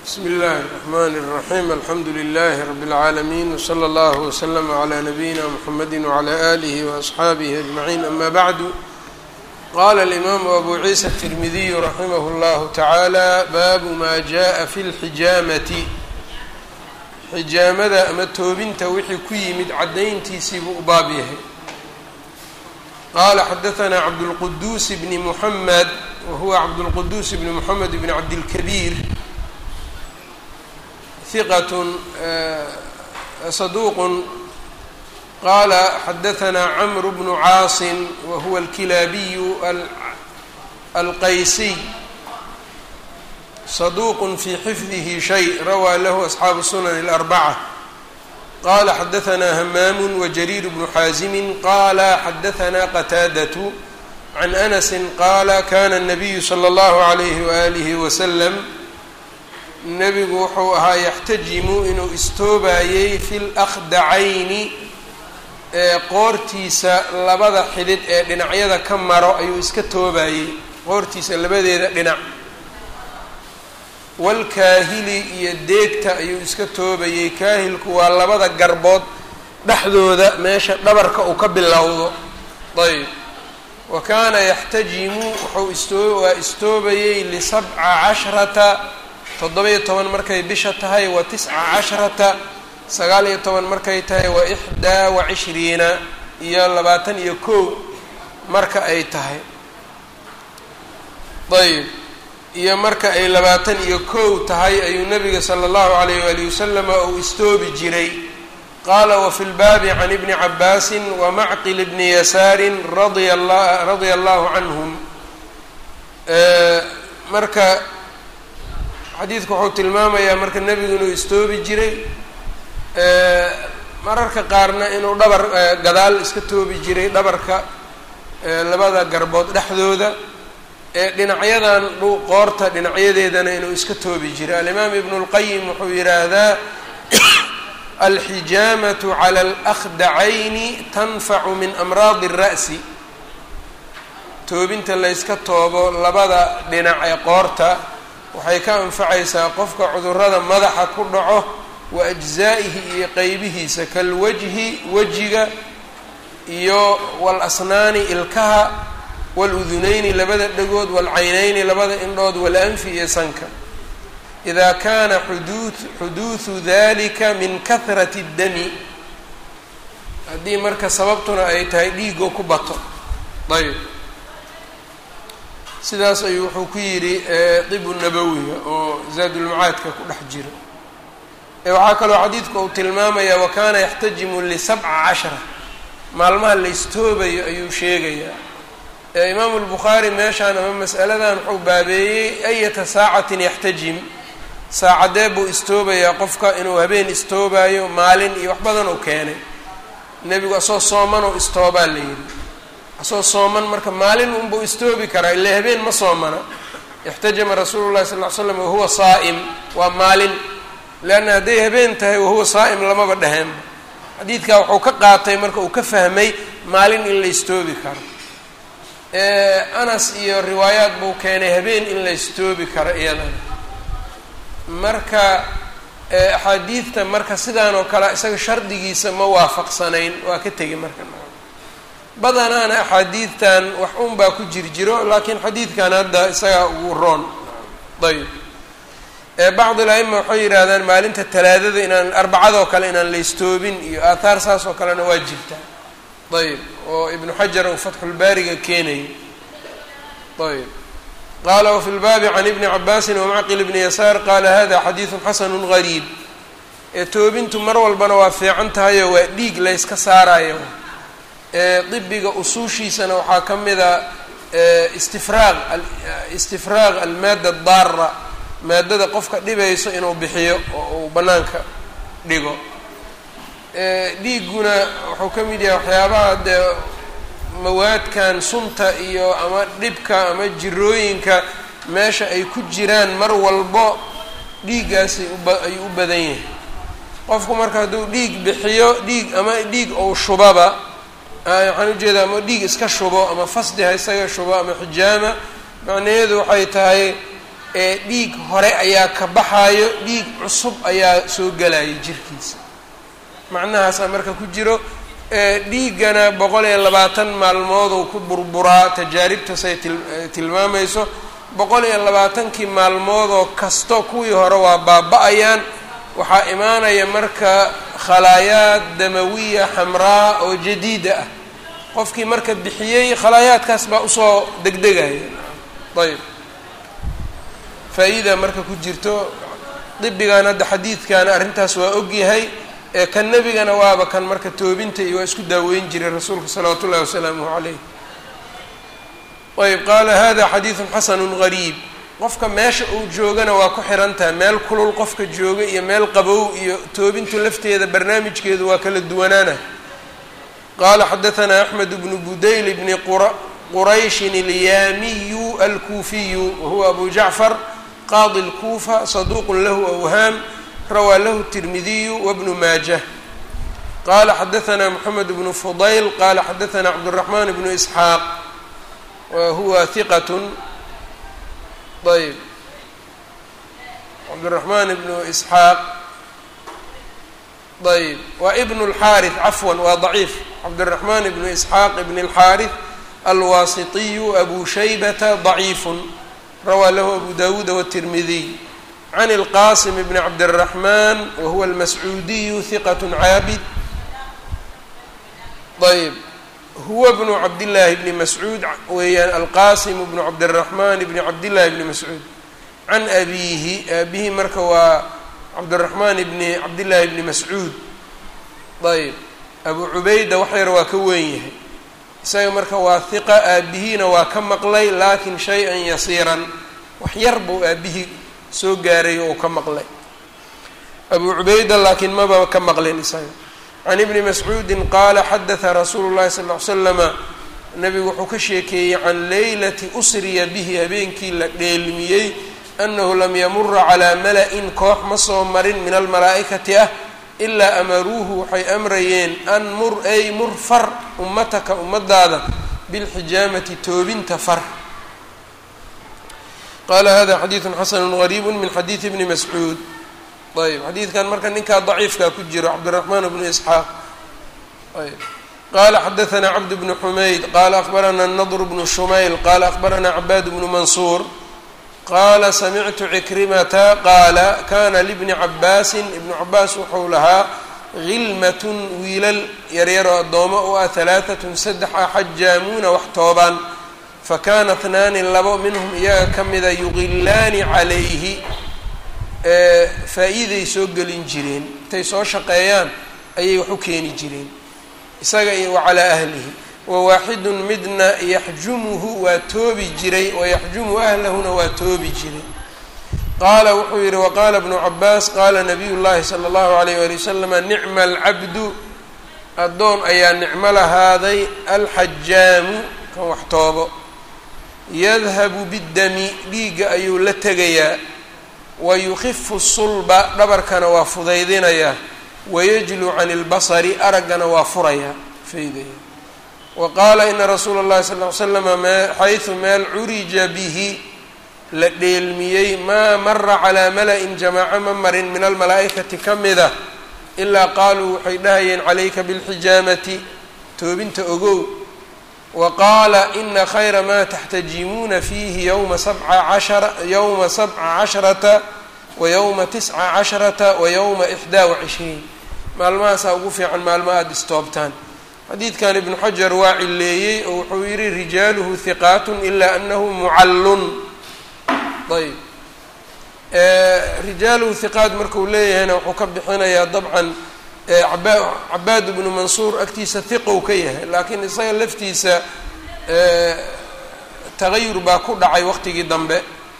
bsmi اllahi الرحmn الرaحيم alxamdu لlh رb العaalمين وslى اllه وslm عlى نabيina mحamedi وعlى آlih وأصxaabih أجمعين ama bعd qala الإmam أbu ciisa التirmidiy raximah اllah taعalى bab ma jaءa fi اlxijaamati xijaamada ama toobinta wixii ku yimid cadayntiisii buu u baab yahay qala xadaثna cabdالqduus bn mحamed whuwa cabdالqduus bn mحamed bn cabdالkbيr ثqة صدوq qala xadaثna cmr bn cاaص whuwa الklaabiy الqaysiy صدوq fي xfdih شhيء rawى lah أصxaabu الsunan الأربcة qala xadaثna hmaam وجrير بن xاazim qala xadaثna qتاadة عن أنس qala kana النabiyu slى الlه عlيه وآlih وsلم nebigu wuxuu ahaa yaxtajimu inuu istoobayey fi lakhdacayni ee qoortiisa labada xidhid ee dhinacyada ka maro ayuu iska toobayey qoortiisa labadeeda dhinac walkaahili iyo deegta ayuu iska toobayey kaahilku waa labada garbood dhexdooda meesha dhabarka uu ka bilowdo ayb wa kaana yaxtajimu wuxuu istoo waa istoobayey lisabca cashrata toddoba-iyo toban markay bisha tahay wa tisca casharata sagaal iyo toban markay tahay wa ixdaa wa cishriina iyo labaatan iyo kow marka ay tahay ayb iyo marka ay labaatan iyo kow tahay ayuu nabiga sala allahu alayh waali wasalama uu istoobi jiray qaala wafi lbaabi can ibni cabaasin wa macqil bni yasaarin radia la radia allahu canhum marka xadiidku wuxuu tilmaamayaa marka nebigu inuu istoobi jiray mararka qaarna inuu dhabar gadaal iska toobi jiray dhabarka labada garbood dhexdooda ee dhinacyadan qoorta dhinacyadeedana inuu iska toobi jiray alimaam ibnu اlqayim wuxuu yidhaahdaa alxijaamatu cala alakhdacayni tanfacu min amraadi الra'si toobinta layska toobo labada dhinac ee qoorta waxay ka anfacaysaa qofka cudurada madaxa ku dhaco wa ajzaa'ihi iyo qeybihiisa kalwajhi wejiga iyo walasnaani ilkaha waludunayni labada dhagood walcaynayni labada indhood walanfi iyo sanka idaa kaana xuduu xuduudu dalika min kahrati اdami haddii marka sababtuna ay tahay dhiigoo ku bato ayb sidaas ayuu wuxuu ku yidhi dibu nabowiga oo zaadulmacaadka ku dhex jira waxaa kaloo xadiidku uu tilmaamayaa wa kaana yaxtajimu lisabca cashara maalmaha la istoobayo ayuu sheegayaa imaamu lbukhaari meeshaan ama mas'aladan wuxuu baabeeyey ayata saacatin yaxtajim saacadee buu istoobayaa qofka inuu habeen istoobayo maalin iyo wax badan uu keenay nebigu asoo sooman oo istoobaa la yidhi asoo sooman marka maalin unbuu istoobi karaa ila habeen ma soomana ixtajama rasuulu llahi sal ly slam wahuwa saa'im waa maalin leanna hadday habeen tahay wahuwa saa'im lamaba dheheenba xadiidkaa wuxuu ka qaatay marka uu ka fahmay maalin in la istoobi karo anas iyo riwaayaad buu keenay habeen in la istoobi karo iyadana marka axaadiidta marka sidaan oo kale isaga shardigiisa ma waafaqsanayn waa ka tegay marka badanaana axaadiidtan wax un baa ku jir jiro laakiin xadiidkan hadda isagaa ugu roon ayb bacd al-aima waxay yidhaahdaan maalinta talaadada inaan arbacadoo kale inaan la istoobin iyo aathaar saas oo kalena waa jirtaa ayb oo ibnu xajar uu fatxulbaariga keenayay ayb qaala wafi lbaabi can ibni cabaasin wamacqil bni yasaar qaala hada xadiidu xasanu gariib ee toobintu mar walbana waa fiican tahayoo waa dhiig layska saarayo dibiga usuushiisana waxaa ka mida istifraaq istifraaq almaada daara maadada qofka dhibayso inuu bixiyo oo uu bannaanka dhigo dhiigguna wuxuu ka mid yahay waxyaabaha dee mawaadkan sunta iyo ama dhibka ama jirooyinka meesha ay ku jiraan mar walbo dhiiggaasi ayuu u badan yahay qofku marka hadduu dhiig bixiyo dhiig ama dhiig ou shubaba waxaan ujeedaa ama dhiig iska shubo ama fasdi ha isaga shubo ama xijaama macnaheedu waxay tahay ee dhiig hore ayaa ka baxaayo dhiig cusub ayaa soo gelaya jirkiisa macnahaasaa marka ku jiro dhiiggana boqol iyo labaatan maalmooduu ku burburaa tajaaribtasay tilmaamayso boqol iyo labaatankii maalmoodoo kasto kuwii hore waa baaba-ayaan waxaa imaanaya marka khalaayaad damawiya xamraa oo jadiida ah qofkii marka bixiyey khalaayaadkaas baa usoo degdegaya ayb faa-iida marka ku jirto dibigan hadda xadiidkana arrintaas waa ogyahay ee kan nebigana waaba kan marka toobinta iyo waa isku daaweyn jiray rasuulka salawaatu ullahi wasalaamuhu calayh ayb qaala hada xadiidun xasanu gariib qofka meesha uu joogana waa ku xiran tahay meel kulul qofka jooga iyo meel qabow iyo toobintu lafteeda barnaamijkeedu waa kala duwanaana qaala xadaanaa axmed bnu budayl bni qurayshin alyaamiyu alkuufiyu wahuwa abu jacfar qaadi lkuufa saduuqun lahu awhaam rawaa lahu tirmidiyu wabnu maajah qala xadaanaa moxamed bnu fudayl qala xadaanaa cabduraxmaan bnu isxaaq wahuwa hiqat ayb cabdiraxmaan ibnu isxaaq ayb waa ibn اlxaariث cafwan waa daciif cabdiraxmaan ibnu isxaaq ibn اlxaariث alwaasitiyu abu shaybata ضaciifu rawaa lahu abu dawuuda wالtirmidiy can اlqasim bn cabdالraxman wahuwa almascuudiyu hiqat caabid ayb huwa bnu cabdillaahi bni mascuud weeyaan alqasim bnu cabdiraxman bni cabdillahi bni mascuud can abiihi aabihi marka waa cabdiraxmaan bni cabdillaahi bni mascuud ayb abu cubayda wax yar waa ka weyn yahay isaga marka waa hiqa aabihiina waa ka maqlay laakin shay-an yasiiran wax yar buu aabihii soo gaaray oo ka maqlay abu cubayda laakiin maba ka maqlin isaga can ibni mascuudin qaala xadaha rasuulu llahi sal ly slama nabigu wuxuu ka sheekeeyey can leylati usriya bihi habeenkii la dheelmiyey annahu lam yamura calaa mala-in koox ma soo marin min almalaa'ikati ah ilaa amaruuhu waxay amrayeen an mur ay mur far ummataka ummadaada bilxijaamati toobinta far qaala hada xadiidu xasanu gariibu min xadiidi bni mascuud ayb xadiidkan marka ninkaa daciifkaa ku jiro cabdiraxmaan bnu isxaaq ayb qala xadaanaa cabd bnu xumayd qala akbaranaa nadr bnu shumayl qala akbaranaa cabaad bnu mansuur qaala samictu cikrimata qaala kana libni cabaasin ibnu cabaas wuxuu lahaa hilmatun wiilal yaryaroo addoomo u ah halaaatun saddex ah xajaamuuna wax toobaan fakana tnaani labo minhum iyaga ka mida yuqilaani calayhi faa-iiday soo gelin jireen intay soo shaqeeyaan ayay wax u keeni jireen isaga iyo wacalaa ahlihi wawaaxidun midna yaxjumuhu waa toobi jiray wayaxjumu ahlahuna waa toobi jiray qaala wuxuu yihi waqaala bnu cabaas qaala nabiy llahi sala allahu alayh wali wasalama nicma alcabdu addoon ayaa nicmo lahaaday alxajaamu kan wax toobo yadhabu biddami dhiigga ayuu la tegayaa wayukifu sulba dhabarkana waa fudaydinayaa wayajlu can ilbasari araggana waa furayaa faydaya wa qaala ina rasuula اllahi sal ly slama xaysu meel curija bihi la dheelmiyey maa mara calaa mala-in jamaaco ma marin min almalaa'ikati ka mida ilaa qaaluu waxay dhahayeen calayka bilxijaamati toobinta ogow wa qaala ina khayra maa taxtajimuuna fiihi yowma sabca cashara yowma sabca casharata wa yowma tisca casharata wa yowma ixdaa wa cishriin maalmahaasaa ugu fiican maalmo aada istoobtaan xadiidkan ibnu xajar waa cileeyey oo wuxuu yihi rijaaluhu hiqaatun ilaa anahu mucallun ayb rijaaluhu hiqaat markuu leeyahayna wuxuu ka bixinayaa dabcan aba cabaad ibnu mansuur agtiisa hiqow ka yahay laakiin isaga laftiisa tagayur baa ku dhacay waqtigii dambe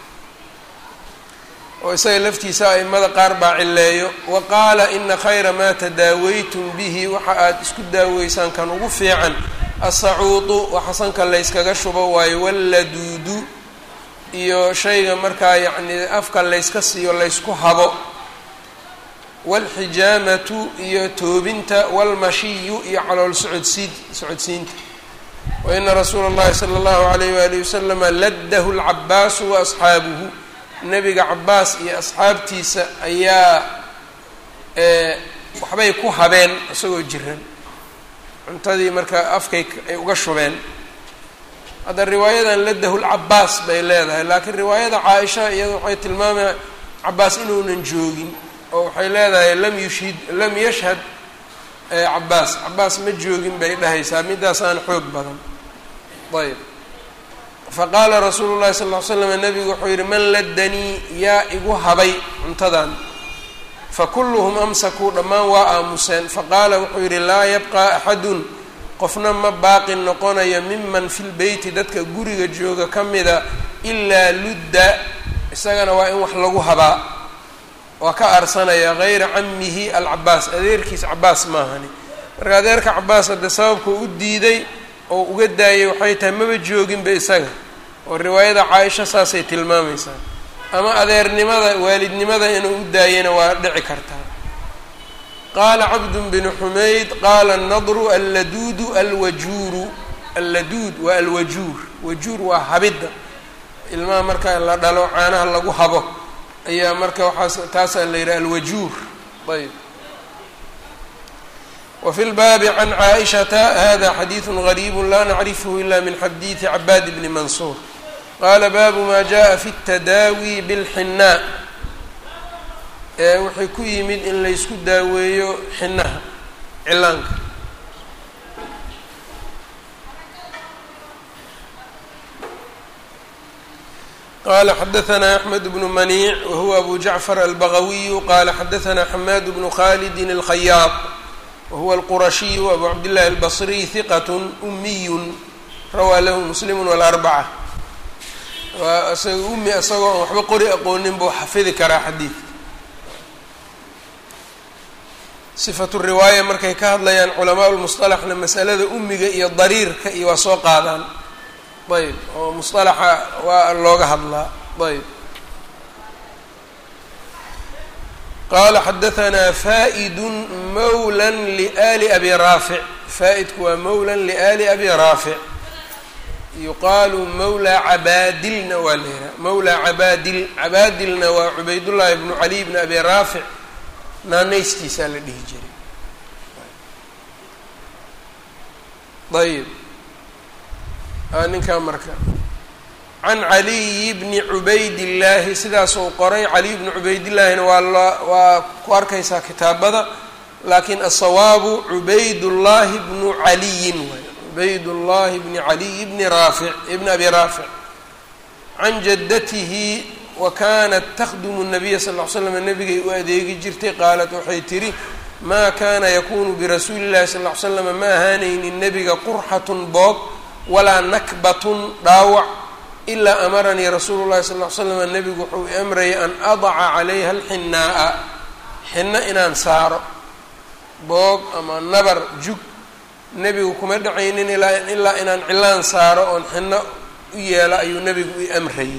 oo isaga laftiisa aimada qaar baa cileeyo wa qaala ina khayra maa tadaawaytum bihi waxa aada isku daaweysaan kan ugu fiican asacuudu waxa sanka layskaga shubo waayo walladuudu iyo shayga markaa yacni afka layska siiyo laysku habo waalxijaamatu iyo toobinta waalmashiyu iyo calool socodsiid socodsiinta wa ina rasuula اllahi salى اllahu alayh walihi wasalama laddahu lcabaasu waasxaabuhu nebiga cabaas iyo asxaabtiisa ayaa waxbay ku habeen isagoo jiran cuntadii marka afkay ay uga shubeen hadda riwaayadan ladahu lcabaas bay leedahay laakiin riwaayada caaisha iyada waxay tilmaamaya cabaas inuunan joogin oo waxay leedahay lam yushhid lam yashhad cabaas cabaas ma joogin bay dhahaysaa midaasaan xoog badan ayb faqaala rasuulu llahi sal ll ly slam nabigu wuxuu yihi man ladanii yaa igu habay cuntadan fakulluhum amsakuu dhammaan waa aamuseen faqaala wuxuu yidhi laa yabqaa axadun qofna ma baaqi noqonayo miman fi lbeyti dadka guriga jooga ka mida ilaa ludda isagana waa in wax lagu habaa waa ka arsanaya hayra camihi alcabaas adeerkiis cabaas maahani marka adeerka cabaas hadde sababka u diiday oo uga daayay waxay tahay maba jooginba isaga oo riwaayada caaisha saasay tilmaamaysaa ama adeernimada waalidnimada inuu u daayana waa dhici kartaa qaala cabdun binu xumayd qaala nadru alladuudu alwajuuru alladuud waa alwajuur wajuur waa habidda ilmaha marka la dhalo caanaha lagu habo ayaa marka waxaas taasaa la yidhaha alwajuur ayb wfi lbaabi can caaishata hada xadiidu gariibu la nacrifhu ila min xadiidi cabaad bni mansuur qaala baabu ma jaءa fi اtadaawi bاlxinaa ee waxay ku yimid in laysku daaweeyo xinaha cilaanka qala xadaثna أxmed bnu maniic wahuwa abu jacfar albagawiyu qala xadaثna xamaad bnu khalidi اlkhayaad wahuwa alqurashiyu abu cabdillahi albasriy hiqat umiyun rawaa lahu muslimu walarbca waa isaga umi isagoo aan waxba qori aqoonin buu xafidi karaa xadiidka sifatu riwaaya markay ka hadlayaan culamaa lmusطalaxna masalada umiga iyo dariirka iyo waa soo qaadaan ayb oo musطalaxa waa looga hadlaa ayb qala xadaثna fa'id mawla liali abi raafic faa-idku waa mawla liali abi raafic yuqaalu mawla cabaadilna waa la yihaha mawla cabaadil cabaadilna waa cubaydullahi bnu cali bni abi raafic naanaystiisaa la dhihi jiray ayb ninkaa marka can caliyi bni cubaydillaahi sidaasuu qoray caliy bni cubaydillaahina waa la waa ku arkaysaa kitaabada laakiin asawaabu cubaydullaahi bnu caliyin waay cubaydullaahi bni caliy bni raafic ibni abi raafic can jaddatihi wa kaanat takhdumu nabiya sal ll ly slam nabigay u adeegi jirtay qaalat waxay tidhi maa kaana yakunu birasuuli llahi sal ll ly slam ma ahaanaynin nebiga qurxatun boog walaa nakbatun dhaawac ilaa amaranii rasuulu llahi sal ll ly slam nebigu wuxuu i amrayay an adaca calayha alxinaa'a xinno inaan saaro boog ama nabar jug nebigu kuma dhacaynin ilaa ilaa inaan cilaan saaro oon xinno u yeelo ayuu nebigu i amrayay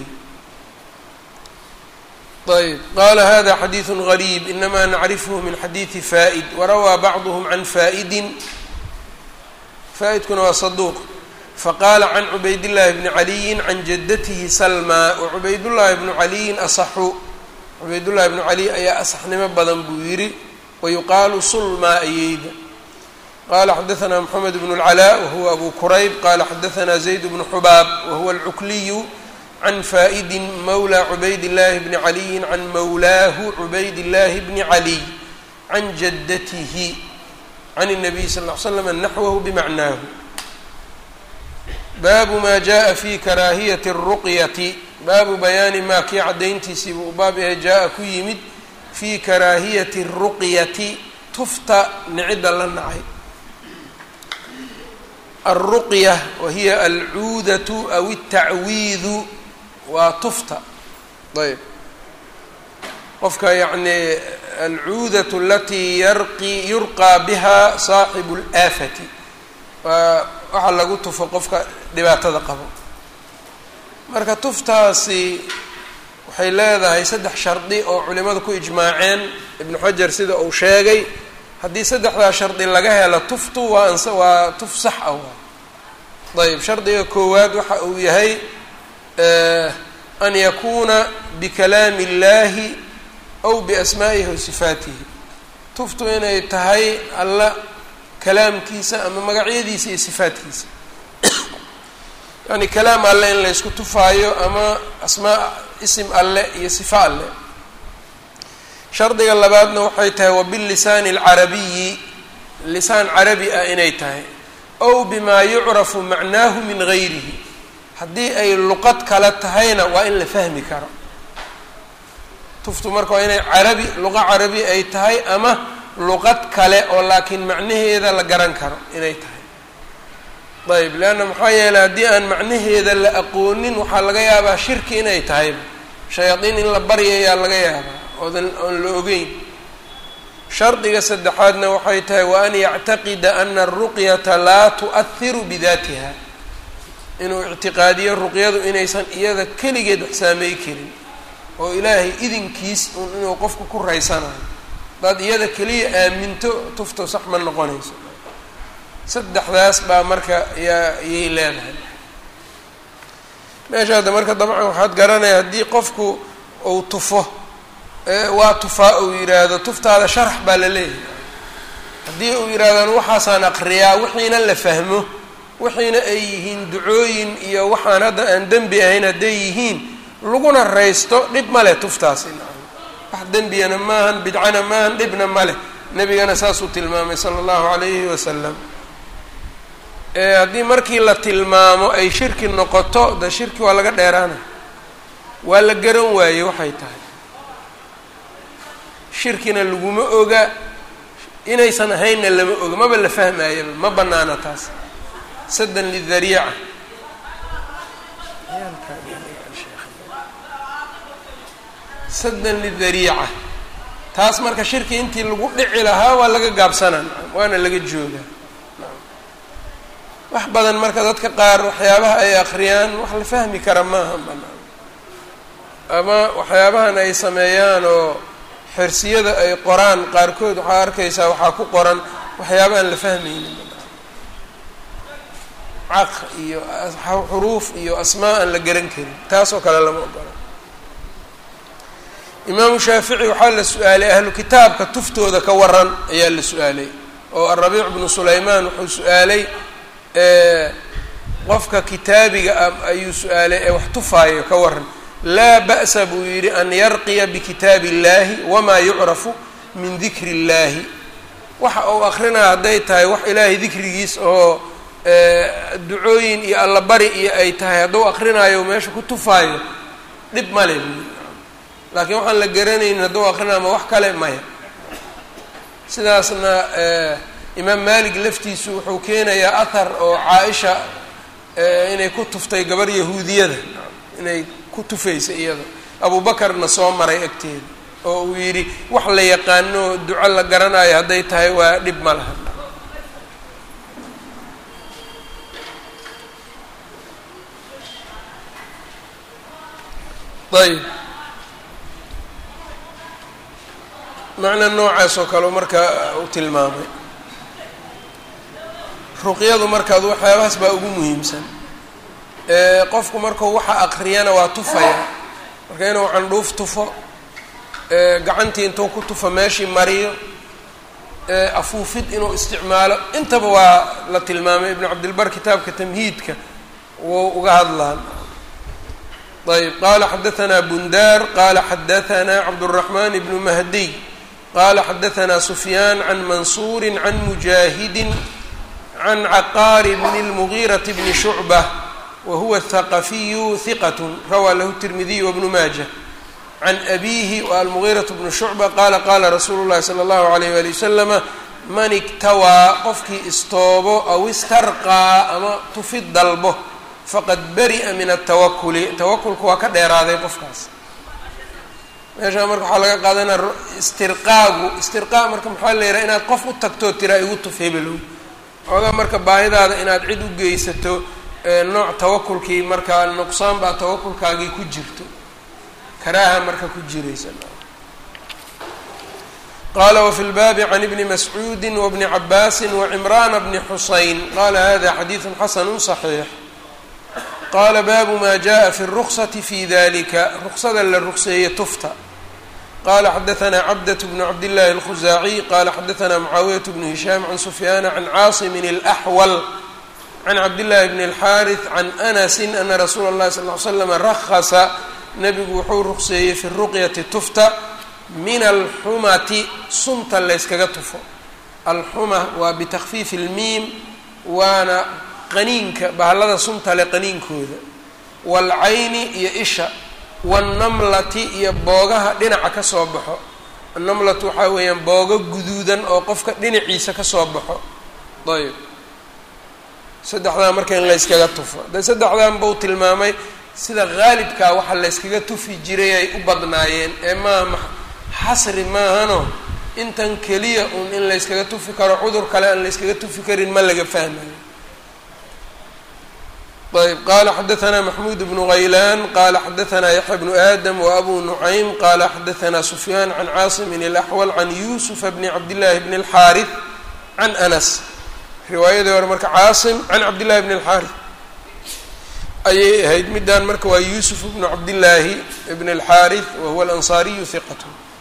ayb qala hada xadiidu gariib inama nacrifhu min xadiidi fa'id warawaa bacduhm can fa'idin faa-idkuna waa saduuq faqaala can cubaydillahi bni caliyin can jaddatihi salmaa wacubaydullaahi bnu caliyin asaxu cubaydullahi bnu caliy ayaa asaxnimo badan buu yidhi wayuqaalu sulmaa ayeyda qala xadaثna mxamed bn اlcalaa wahuwa abu kurayb qala xadaثna zayd bnu xubaab wahuwa alcukliyu can fa'idi mawla cubaydillahi bni caliyin can mawlaahu cubaydillahi bni caliy can jaddatihi can الnabiy sal ll slam naxwahu bimacnaahu baabu ma jaءa fi karaahiyati الruqyati baabu bayaani maa kii caddayntiisii buu baab yahay jaa-a ku yimid fii karaahiyati الruqyati tufta nicidda la nacay alruqya wahiya alcuudatu aw الtacwiidu waa tufta ayb qofka yacni alcuudatu alatii yarqi yurqaa biha saaxibu اlaafati waa waxa lagu tufo qofka dhibaatada qabo marka tuftaasi waxay leedahay saddex shardi oo culimadu ku ijmaaceen ibnu xajar sida uu sheegay haddii saddexdaa shardi laga helo tuftu waa ans waa tuf sax ah waa ayb shardiga koowaad waxa uu yahay an yakuuna bikalaami اllahi aw biasmaa'ihi wa sifaatihi tuftu inay tahay alla kalaamkiisa ama magacyadiisa iyo sifaatkiisa yani kalaam alle in laysku tufaayo ama asmaa isim alle iyo sifa alle shardiga labaadna waxay tahay wabilisaani alcarabiyi lisaan carabi ah inay tahay ow bimaa yucrafu macnaahu min gayrihi haddii ay luqad kale tahayna waa in la fahmi karo tuftu marka waa inay carabi luqa carabi ay tahay ama luqad kale oo laakiin macnaheeda la garan karo inay tahay ayb leanna maxaa yeeley haddii aan macnaheeda la aqoonin waxaa laga yaabaa shirki inay tahayba shayaadiin in la baryayaa laga yaabaa oodan oon la ogeyn shardiga saddexaadna waxay tahay wa an yactaqida ana aruqyata laa tu'ahiru bidaatiha inuu ictiqaadiyo ruqyadu inaysan iyada keligeed wax saamey karin oo ilaahay idinkiis inuu qofku ku raysanayo hadaad iyada keliya aaminto tufto sax ma noqonayso saddexdaas baa marka yaa yay leedahay meesha hadda marka dabcan waxaad garanaya haddii qofku uu tufo waa tufaa uu yidhaahdo tuftaada sharax baa la leeyahay haddii uu yidhahdaan waxaasaan aqriyaa wixiina la fahmo wixiina ay yihiin ducooyin iyo waxaan hadda aan dembi ahayn hadday yihiin laguna raysto dhib ma leh tuftaasi wax dembiyana maahan bidcana maahan dhibna ma leh nebigana saasuu tilmaamay sala allahu calayhi wasalam haddii markii la tilmaamo ay shirki noqoto de shirki waa laga dheeraana waa la garan waaye waxay tahay shirkina laguma oga inaysan ahaynna lama oga maba la fahmaayaba ma banaana taas saddan lidariica saddan lidariica taas marka shirki intii lagu dhici lahaa waa laga gaabsanaa waana laga joogaa wax badan marka dadka qaar waxyaabaha ay akriyaan wax la fahmi kara maaha banaan ama waxyaabahan ay sameeyaan oo xersiyada ay qoraan qaarkood waxaa arkaysaa waxaa ku qoran waxyaaba aan la fahmaynin caq iyo xuruuf iyo asmaa aan la garan karin taas oo kale lama ogola imaamu shaafici waxaa la su-aalay ahlu kitaabka tuftooda ka waran ayaa la su-aalay oo arabiic bnu sulaymaan wuxuu su-aalay qofka kitaabiga ah ayuu su-aalay ee wax tufaayo ka waran laa ba'sa buu yidhi an yarqiya bikitaabi illahi wamaa yucrafu min dikri illahi waxa uu akrinaya hadday tahay wax ilaahay dikrigiis oo ducooyin iyo allabari iyo ay tahay hadduu akrinaayo meesha ku tufaayo dhib male buu yidhi laakiin waxaan la garanaynin hadduu akrinaayo ma wax kale maya sidaasna imaam malik laftiisu wuxuu keenayaa athar oo caa-isha inay ku tuftay gabar yahuudiyada inay ku tufaysa iyada abuubakarna soo maray agteeda oo uu yidhi wax la yaqaano duco la garanayo hadday tahay waa dhib ma laha ayb macna noocaas oo kale marka u tilmaamay ruqyadu markaad waxyaabahaas baa ugu muhiimsan qofku markuu waxa akriyana waa tufaya marka inuu candhuuf tufo gacantii intuu ku tufo meeshii mariyo afuufid inuu isticmaalo intaba waa la tilmaamay ibnu cabdilbar kitaabka tamhiidka wuu uga hadlaan ayb qala xadaثna bundar qala xadaثna cabdالرaحman bnu mahdiy qala xadaثna sufyaan can mansuuri can mujaahidi can caqaar bn الmغيraة bni shucbة wahuwa الthaqafiyu hiqat rawaa lahu الtirmidiy wbnu maaja can abihi almغيraة bnu shucbة qala qala rasuulu الlahi slى الlahu عalيyh wali waslama man igtawaa qofkii istoobo aw istarqaa ama tufid dalbo faqad bari'a min altawakuli tawakulka waa ka dheeraaday qofkaas meeshaa marka waxaa laga qaadanaya istirqaagu istirqaa marka maxaa la yidhaha inaad qof u tagtoo tiraa igu tuf hebelow xoogaa marka baahidaada inaad cid u geysato nooc tawakulkii markaa nuqsaan baa tawakulkaagii ku jirto karaaha marka ku jiraysa qala wfi lbaabi can ibni mascuudi wbni cabaasi wacimrana bni xusayn qala hada xadiidu xasanu صaxiix qaala baabu ma jaءa fi الruksati fi dalika ruksada la rugseeye tufta qala xadaثna cabdaة bn cabdالlahi الkhuzaaciي qala xadaثna mucaawiyaة bn hishaam can sufyaana can caasimin الأxwal can cabdالlahi bn الxariث can anasi ana rasuula الlahi sal ly slam rahasa nebigu wuxuu rugseeyey fi ruqyati tufta min alxumati sunta layskaga tufo alxuma waa bitakfiifi اlmiim waana qaniinka bahallada sunta le qaniinkooda waalcayni iyo isha waannamlati iyo boogaha dhinaca ka soo baxo annamlatu waxaa weeyaan boogo guduudan oo qofka dhinaciisa ka soo baxo ayb saddexdaa marka in layskaga tufo de saddexdan buu tilmaamay sida haalibkaa waxa layskaga tufi jiray ay u badnaayeen ee maaha xasri maahano intan keliya uun in layskaga tufi karo cudur kale aan layskaga tufi karin ma laga fahmayo ayb qala xadaثna maxmuud bnu غaylan qala xadaثna yaxya bnu adam وabu nucaym qala xadaثna sufyaan can caasimin الأxwal can yusufa bni cabdillahi bni الxaariث can anas riwaayadii hore marka caasim can cabdillahi bni الxaariث ayay ahayd midaan marka waa yusuf bnu cabdillaahi bn الxaariث wahuwa alanصariyu hiqat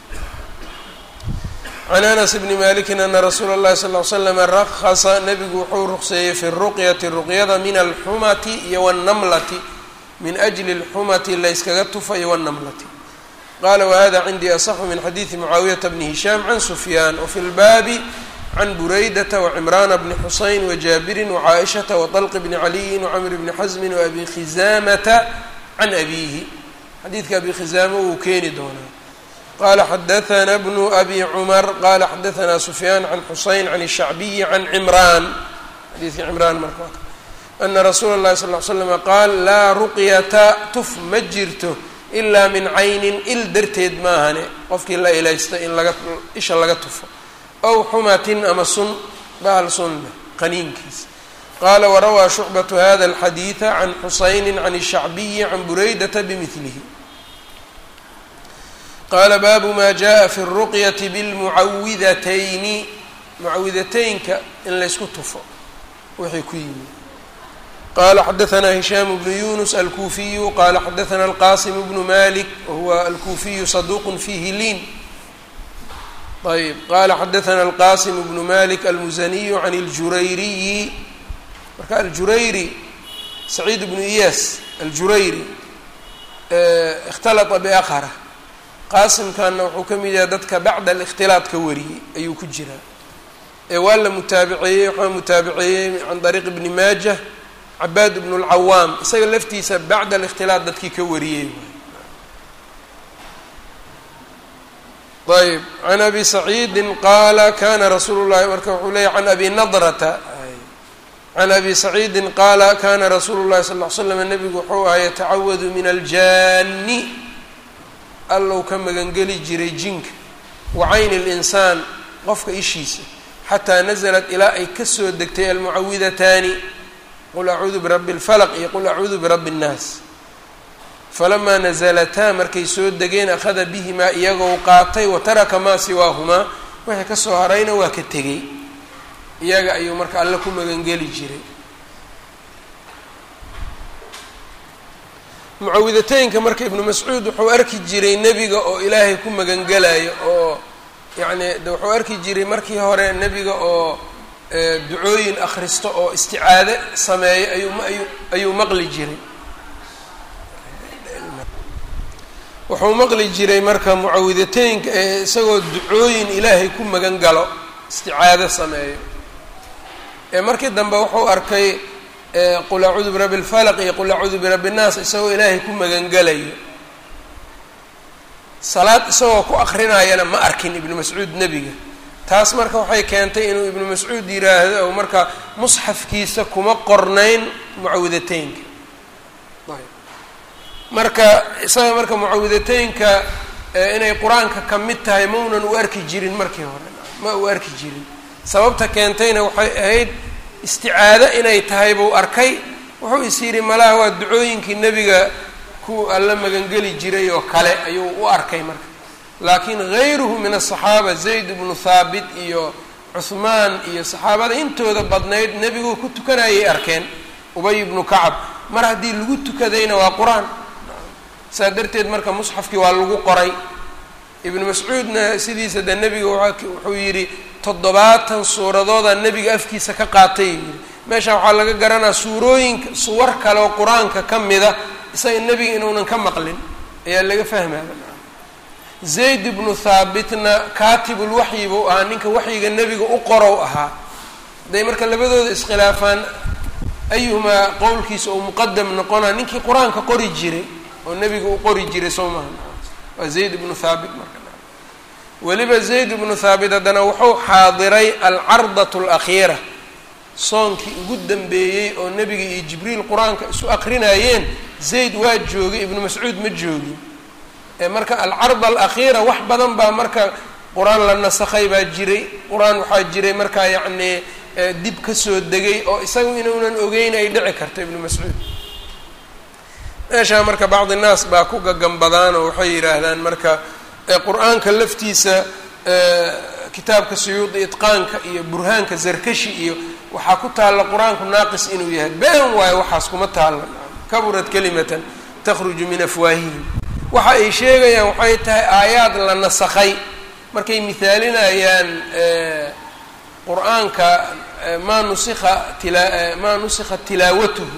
can anas bni maliki ana rasuula اllahi sal ly slam rahasa nabigu wuxuu ruqseeyey fi ruqyati ruqyada min alxumati iyo wاnnamlati min ajli اlxumati layskaga tufayo wاnnamlati qala wahada cindii asaxu min xadiidi mucaawiyata bni hishaam can sufyaan wafi lbaabi can buraydata wacimraana bni xusayn wajaabirin wacaaishata waطalq bni caliyin wacamr bni xasmin waabi khizaamata can abiihi xadiidka abi khizaama wuu keeni doonaa qala xadaثna bnu abi cumar qala xadaثna sufyaan can xusayn can الshacbiyi can cimraan xadiidkii cimraan marka ana rasuula اllahi sal ly slama qaal laa ruqyata tuf ma jirto ilaa min caynin il darteed maahane qofkii la ilaysta in laga isha laga tufo ow xumatin ama sun bahal sunne qaniinkiisa qaala warawaa shucbatu hada alxadiida can xusayni can الshacbiyi can buraydata bimilihi qaala baabu ma jaءa fi الruqyati bاlmucawidatayni mucawidateynka in laysku tufo wixii ku yimi qala xadaثna hishaam bnu yunus alkuufiyu qala xadaثna alqasim bnu malik wahuwa alkuufiyu saduq fihi liin ayb qala xadaثna alqasim bnu malik almuzaniyu can اljurayriyi marka aljurayri saciid bnu iyas aljurayri اkhtalطa baqra qaasimkanna wuxuu ka mid yahay dadka bacda alikhtilaad ka wariyey ayuu ku jiraa ee waa la mutaabiceeyey waxaa mutaabiceeyey can dariiq ibni maajah cabaad bnu lcawaam isaga laftiisa bacda alikhtilaad dadkii ka wariyey ayb can abi saciidin qaala kana rasuulu llahi marka wuxuu leeyay can abi nadrata can abi saciidin qaala kana rasuulu llahi sal ll ly slam nabigu wuxuu ahaa yatacawadu min aljaani allow ka magangeli jiray jinka wa cayni linsaan qofka ishiisa xataa nasalat ilaa ay kasoo degtay almucawidataani qul acuudu birabbi اlfalq iyo qul acuudu birabbi اnnaas falamaa nasalataa markay soo degeen akhada bihimaa iyagoo qaatay wa taraka maa siwaahumaa wixii kasoo harayna waa ka tegey iyaga ayuu marka alle ku magangeli jiray mucawidateynka marka ibnu mascuud wuxuu arki jiray nebiga oo ilaahay ku magangelayo oo yacni de wuxuu arki jiray markii hore nebiga oo ducooyin akhristo oo isticaade sameeyo ayuu ayuu ayuu maqli jiray wuxuu maqli jiray marka mucawidateynka ee isagoo ducooyin ilaahay ku magan galo isticaado sameeyo ee markii dambe wuxuu arkay qul acuudu birabbi اlfalq iyo qul acuudu birabbi الnaas isagoo ilaahay ku magangelayo salaad isagoo ku akrinayana ma arkin ibnu mascuud nebiga taas marka waxay keentay inuu ibnu mascuud yiraahdo marka musxafkiisa kuma qornayn mucawidateynka marka isaga marka mucawidateynka inay qur-aanka ka mid tahay maunan u arki jirin markii hore ma u arki jirin sababta keentayna waxay ahayd isticaado inay tahay buu arkay wuxuu is yidhi malaha waa ducooyinkii nebiga ku alla magangeli jiray oo kale ayuu u arkay marka laakiin gayruhu min asaxaaba zayd ibnu thaabit iyo cuhmaan iyo saxaabada intooda badnayd nebigu ku tukanayay arkeen ubay ibnu kacab mar haddii lagu tukadayna waa qur-aan saa darteed marka musxafkii waa lagu qoray ibnu mascuudna sidiisa de nebiga wuxuu yidhi toddobaatan suuradooda nebiga afkiisa ka qaatay yidhi meesha waxaa laga garanaa suurooyinka suwar kale oo qur-aanka ka mida isaga nebiga inuunan ka maqlin ayaa laga fahmaya zayd ibnu thaabitna kaatibulwaxyi buu ahaa ninka waxyiga nebiga u qorow ahaa hadday marka labadooda iskhilaafaan ayuhumaa qowlkiisa uu muqadam noqonaa ninkii qur-aanka qori jiray oo nebiga u qori jiray soo maha waa zayd ibnu thaabit marka weliba zayd ibnu thaabit haddana wuxuu xaadiray alcardat alakhiira soonkii ugu dambeeyey oo nebiga iyo jibriil qur-aanka isu akrinayeen zayd waa joogay ibnu mascuud ma joogin marka alcarda alakhiira wax badan baa marka qur-aan la nasakhay baa jiray qur-aan waxaa jiray markaa yacnii dib kasoo degay oo isagu inuunan ogeyn ay dhici karto ibnu mascuud meeshaa marka bacdi naas baa ku gagambadaan oo waxay yidhaahdaan marka qur-aanka laftiisa kitaabka suyuudi itqaanka iyo burhaanka zarkashi iyo waxaa ku taalla qur-aanku naaqis inuu yahay been waayo waxaas kuma taalla kaburad kalimatan takhruju min afwaahihim waxa ay sheegayaan waxay tahay aayaad la nasakhay markay mihaalinayaan qur-aanka maa nusikha tila maa nusikha tilaawatuhu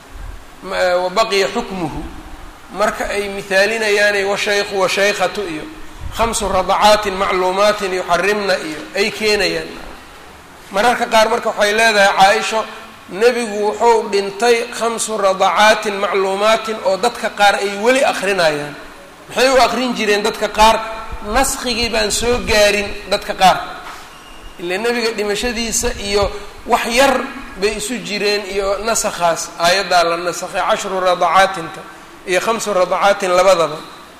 wa baqiya xukmuhu marka ay mihaalinayaanay washaykhu washaykhatu iyo khamsu radacaatin macluumaatin yuxarimna iyo ay keenayaan mararka qaar marka waxay leedahay caa-isho nebigu wuxuu dhintay khamsu radacaatin macluumaatin oo dadka qaar ay weli akrinayaan maxay u akrin jireen dadka qaar naskigii baan soo gaarin dadka qaar ila nebiga dhimashadiisa iyo wax yar bay isu jireen iyo nasakhaas aayaddaa la nasakhay cashru radacaatinta iyo khamsu radacaatin labadaba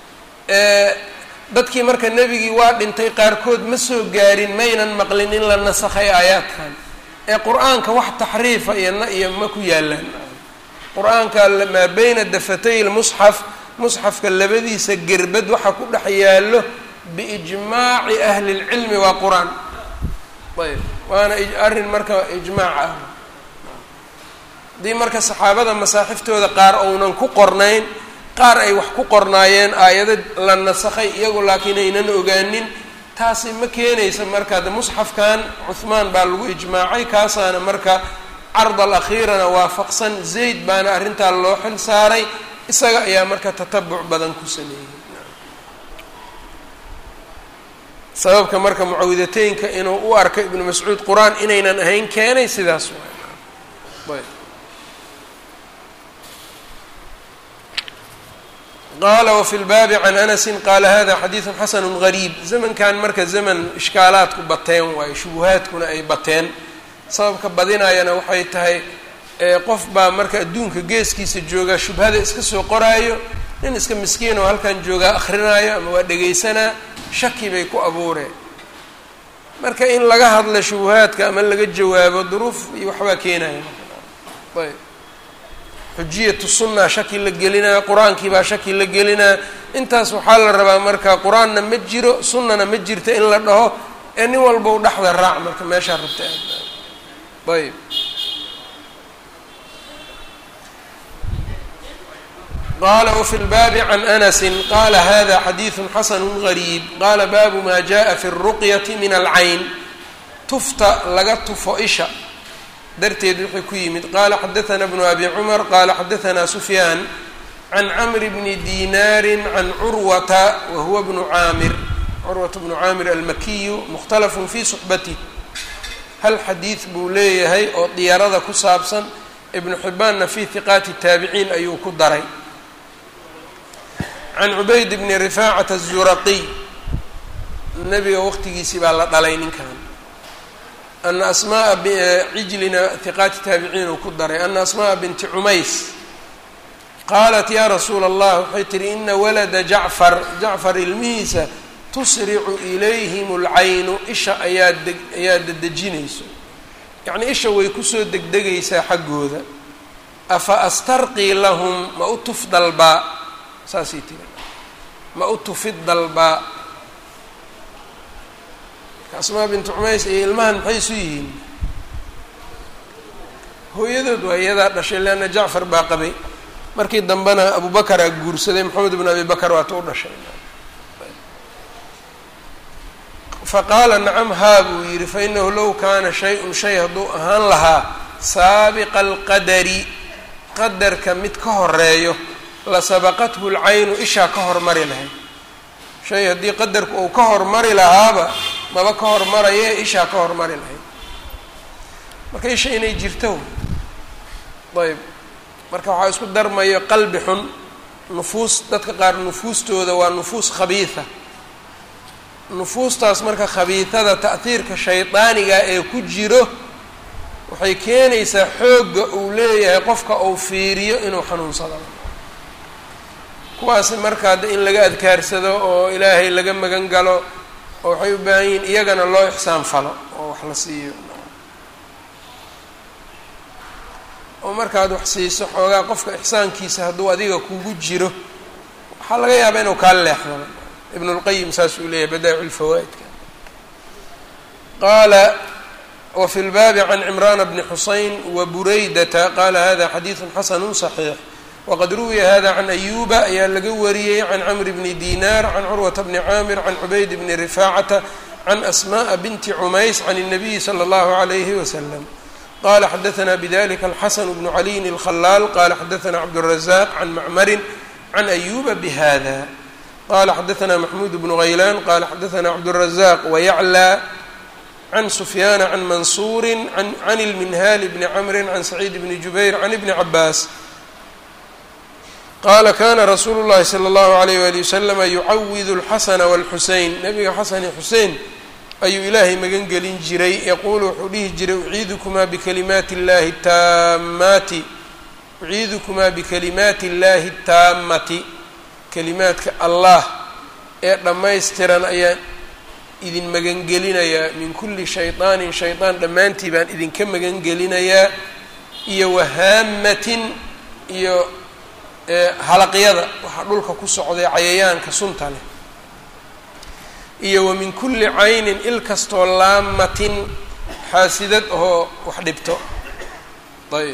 dadkii marka nebigii waa dhintay qaarkood ma soo gaarin maynan maqlin in la nasakhay aayaadkan ee qur-aanka wax taxriifa iyo na iyo ma ku yaalaan qur-aanka maa beyna dafatay lmusxaf musxafka labadiisa gerbad waxa ku dhex yaallo biijmaaci ahli lcilmi waa qur-aan ayb waana arrin marka ijmaac ah haddii marka saxaabada masaaxiftooda qaar ounan ku qornayn qaar ay wax ku qornaayeen aayado la nasakhay iyagu laakiin aynan ogaanin taasi ma keenaysa marka de musxafkan cuhmaan baa lagu ijmaacay kaasaana marka card alakhiirana waafaqsan zayd baana arrintaa loo xil saaray isaga ayaa marka tatabuc badan ku sameeyey sababka marka mucawidateynka inuu u arko ibnu mascuud qur-aan inaynan ahayn keenay sidaas waay qala wfi lbaabi can anasi qaala hada xadiidu xasanu gariib zamankan marka zaman ishkaalaadku bateen waayo shubuhaadkuna ay bateen sababka badinayana waxay tahay qof baa marka adduunka geeskiisa joogaa shubhada iska soo qoraayo nin iska miskiin oo halkan joogaa akrinaayo ama waa dhegaysanaa shaki bay ku abuureen marka in laga hadla shubuhaadka ama laga jawaabo duruuf iyo waxbaa keenaya ayb xujiyatu sunna shaki la gelinaa qur-aankii baa shaki la gelinaa intaas waxaa la rabaa marka qur-aanna ma jiro sunnana ma jirto in la dhaho ee nin walba u dhexda raac marka meeshaa rabta ayb qala wfi lbaabi can anasi qala hada xadiidu xasanu gariib qala baabu ma jaءa fi اruqyati min alcayn tufta laga tufo isha darteed wuxuu ku yimid qala xadaثna bnu abi cumar qala xadaثna sufyaan can camr bni dinaari can curwata wa huwa bnu caamir curwata bnu caamir almakiyu mukhtalafun fi suxbatih hal xadiid buu leeyahay oo diyarada ku saabsan ibnu xibaanna fi hiqaati taabiciin ayuu ku daray can cubayd bni rifaacata الzuraqiy nabiga waqtigiisii baa la dhalay ninkan ana asmaaa cijlina hiqaati taabiciin uu ku daray ana asmaaa binti cumays qaalat ya rasuula allah waxay tihi ina walada jacfar jacfar ilmihiisa tusricu ilayhim اlcaynu isha ayaa deg ayaa dedejinayso yacnii isha way kusoo degdegaysaa xaggooda afa astarqii lahum ma u tuf dalbaa saasay tiri ma u tufid dalbaa asmaa bintu cumays iyo ilmahan maxay isu yihiin hooyadood waa iyadaa dhashay leanna jacfar baa qabay markii dambena abubakaraa guursaday maxamed ibn abi bakar waata u dhashay faqaala nacam haa buu yidhi fainahu low kaana shay-un shay hadduu ahaan lahaa saabiqa alqadari qadarka mid ka horeeyo la sabaqathu lcaynu ishaa ka hormari lahayd shay haddii qadarku uu ka hormari lahaaba maba ka hormaraye ishaa ka hormari lahayd marka isha inay jirto ayb marka waxaa isku darmayo qalbi xun nufuus dadka qaar nufuustooda waa nufuus khabiida nufuustaas marka khabiidada ta'hiirka shaydaaniga ee ku jiro waxay keenaysaa xoogga uu leeyahay qofka uu fiiriyo inuu xanuunsado kuwaasi marka hadda in laga adkaarsado oo ilaahay laga magan galo oo waxay u baahan yihiin iyagana loo ixsaan falo oo wax la siiyo oo markaad wax siiso xoogaa qofka ixsaankiisa hadduu adiga kugu jiro waxaa laga yaabaa inuu kaa leexdaba ibn اlqayim saas uu leeyahay badaa'ic lfawaa'idka qaala wfi اlbaabi can cimrana bni xusayn wabureydata qala hada xadiidu xasanu صaxiix waqad ruwiya hada can ayuba ayaa laga wariyey can camr bni dinar can curwata bni caamir can cubayd bni rifaacata can asmaءa binti cumays can الnabiyi slى اllahu عalayhi waslam qala xadaثna bdlika alxasan bnu caliyin اlkhalaal qala xadaثna cabdالrazaq can macmarin can ayuba bhada qala xadaثna maxmud bnu haylan qala xadaثna cabdالrazaq wayaclى can sufyaana can mansuuri can اlminhal bni camri can saciid bni jubayr can ibni cabaas qala kana rasuulu اllahi slى اllahu عalayh wali waslama yucawid اlxasana wاlxusein nabiga xasan iyo xusein ayuu ilaahay magan gelin jiray yaquulu wuxuu dhihi jiray uciidukumaa bikalimaati اllahi taamaati uciidukumaa bikalimaati اllahi اtaamati kalimaadka allah ee dhammaystiran ayaan idin magangelinayaa min kulli shayطaanin shaydaan dhammaantii baan idinka magangelinayaa iyo wahaamatin iyo halaqyada waxaa dhulka ku socday cayayaanka sunta leh iyo wa min kulli caynin il kastoo laamatin xaasidad oo wax dhibto ayb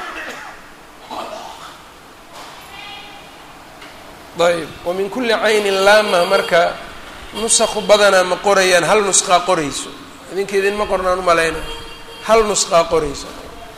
ayb wa min kulli caynin laama marka nusaqu badanaa ma qorayaan hal nusqaa qorayso idinka idinma qornaan umalayna hal nusqaa qorayso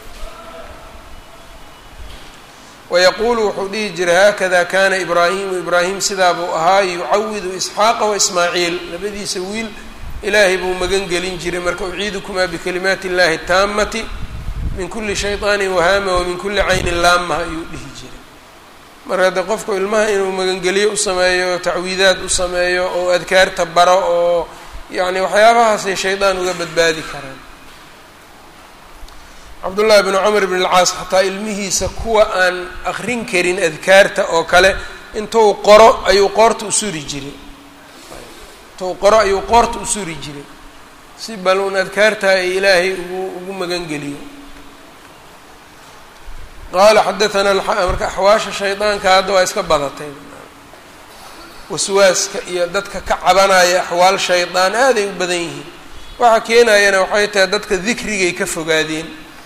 wayaquulu wuxuu dhihi jiray haakada kana ibraahimu ibraahim sidaa buu ahaa yucawidu isxaaqa waismaaciil labadiisa wiil ilaahay buu magan gelin jiray marka uciidukumaa bikalimaati illahi taamati min kuli shayطaanin wahaama wa min kuli caynin laama ayuu dhihi jiray marka hadde qofku ilmaha inuu magangeliyo u sameeyo tacwiidaad u sameeyo oo adkaarta baro oo yacni waxyaabahaasay shaydaan uga badbaadi karaan cabdullaahi bnu camr bn alcaas xataa ilmihiisa kuwa aan akrin karin adkaarta oo kale intuu qoro ayuu qoorta u suri jiray intuu qoro ayuu qoorta u suri jiray si bal uun adkaartaa ay ilaahay ugu ugu magangeliyo qaala xadaanaa marka axwaasha shaydaanka hadda waa iska badatay waswaaska iyo dadka ka cabanaya axwaal shaydaan aaday u badan yihiin waxa keenayana waxay tahay dadka dikrigay ka fogaadeen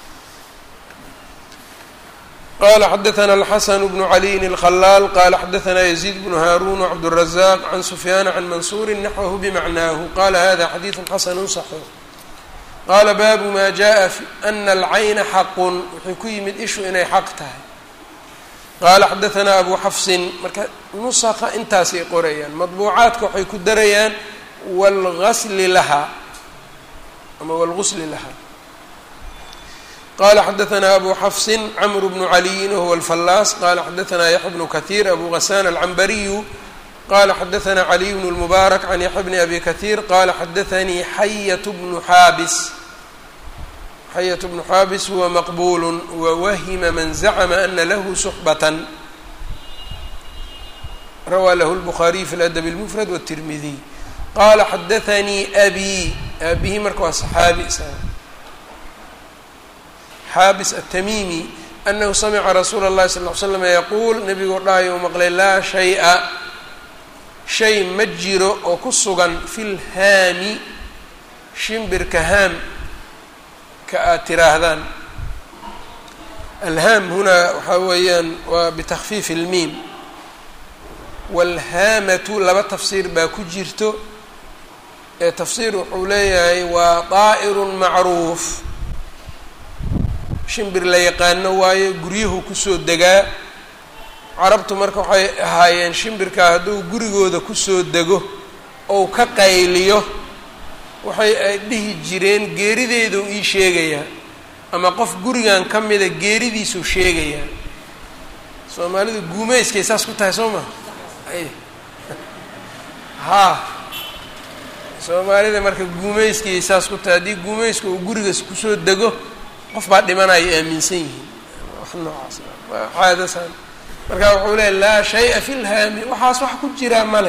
qala xadaثna الxasn bnu عaliyin الkhalaal qala xadaثna يزيid bnu haarun وcabdالرaزaq can sufyana can mansuri naxwahu bmacnaahu qala hada xadiiثu xasn صaxiix qaala baabu ma jaءa ana اlcayna xaqun wuxuu ku yimid ishu inay xaq tahay qaala xadaثna abu xafsin marka nusqa intaasay qorayaan maطbuucaadka waxay ku darayaan wاlgasli laha ama wاlgusli laha qala xadaثna abu xafsi cmr bnu caliyin wahuwa alfallaas qala xadaثna yaxya bnu kahiir abu gasaan alcambariyu qala xadaثna caliy bn اlmubaarak can yaxya bni abi kahiir qala xadaثanii xayat bnu xaabis xayat bnu xaabis huwa maqbul wawahima man zacma ana lahu suxbatan rawaa lahu اlbukhaariy fi ladab اlmufrad wالtirmidiy qala xadaثanii abi abihi marka waa saxaabi xaabis aلtamimi anahu samica rasuula اllahi sal ly slam yaquul nebigoo dhahayo maqlay laa shay-a shay ma jiro oo ku sugan fi lhaami shimbirka haam ka aad tiraahdaan alhaam hunaa waxaa weeyaan waa bitakfiif ilmiim waalhaamatu laba tafsiir baa ku jirto ee tafsiir wuxuu leeyahay waa daa'irun macruuf shimbir la yaqaano waayo guryuhu kusoo degaa carabtu marka waxay ahaayeen shimbirkaa hadduu gurigooda kusoo dego ou ka qayliyo waxay ay dhihi jireen geerideeduu ii sheegayaa ama qof gurigan ka mida geeridiisuu sheegayaa soomaalidu guumeyskay saas ku tahay soo ma haa soomaalida marka guumeyskay saas ku tahay haddii guumeyska uu gurigas kusoo dego qof baa dhimanaya aaminsan yihiin wax noocaas waa caadasan marka wuxuu leeya laa shay-a fi lhaami waxaas wax ku jiraa male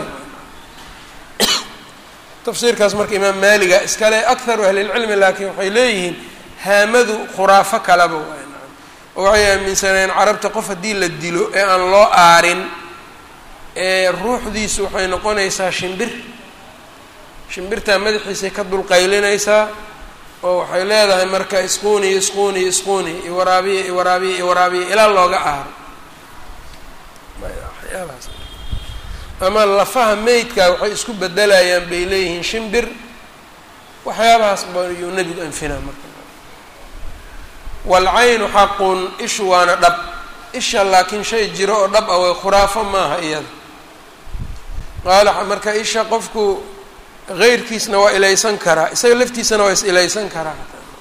tafsiirkaas marka imaam maaliga iskale akharu ahlilcilmi laakiin waxay leeyihiin haamadu khuraafo kaleba waay oo waxay aaminsaneen carabta qof haddii la dilo ee aan loo aarin ee ruuxdiisu waxay noqonaysaa shimbir shimbirtaa madaxiisay ka dulqaylinaysaa oo waxay leedahay marka isquuni isquuni isquuni iwaraabiya iwaraabiya iwaraabiya ilaa looga aaro waxyaabahaas ama lafaha meydka waxay isku bedelayaan bay leeyihiin shimbir waxyaabahaas bayuu nebigu anfinaa marka waalcaynu xaqun ishu waana dhab isha laakiin shay jiro oo dhab ah way khuraafo maaha iyada qaala marka isha qofku heyrkiisna waa ilaysan karaa isaga laftiisana waa is ilaysan karaa